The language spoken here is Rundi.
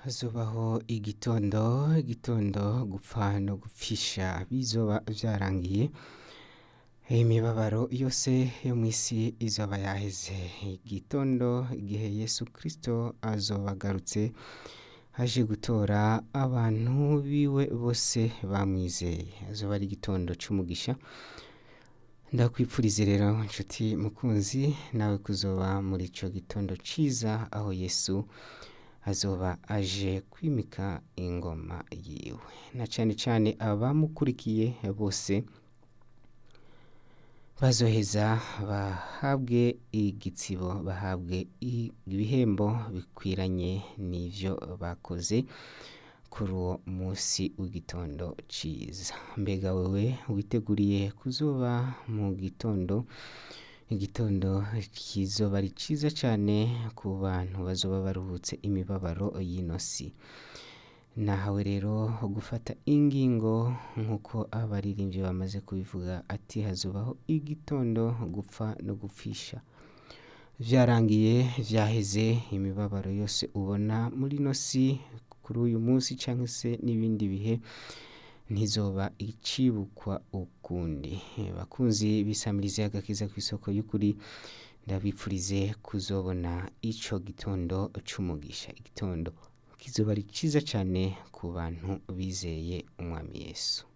hazobaho igitondo igitondo gupfa no gupfisha bizoba vyarangiye imibabaro yose yo mw'isi izoba yaheze igitondo igihe yesu kristo azoba agarutse aje gutora abantu biwe bose bamwizeye azoba ari igitondo c'umugisha ndakwipfurize rero nshuti mukunzi nawe kuzoba muri ico gitondo ciza aho yesu azoba aje kwimika ingoma yiwe na cane cane abamukurikiye bose bazoheza bahabwe igitsibo bahabwe ibihembo bikwiranye n'ivyo bakoze kuri uwo musi w'igitondo ciza mbega wewe witeguriye kuzoba mu gitondo igitondo kizoba ari ciza cane ku bantu bazoba baruhutse imibabaro y'ino si nahawe rero gufata ingingo nk'uko abaririmbyi bamaze kubivuga ati hazobaho igitondo gupfa no gupfisha vyarangiye vyaheze imibabaro yose ubona muri ino si kuri uyu munsi canke se n'ibindi bihe ntizoba icibukwa ukundi bakunzi bisamirize agakiza kw'isoko y'ukuri ndabipfurize kuzobona ico gitondo c'umugisha igitondo kizoba ari ciza cane ku bantu bizeye umwami yesu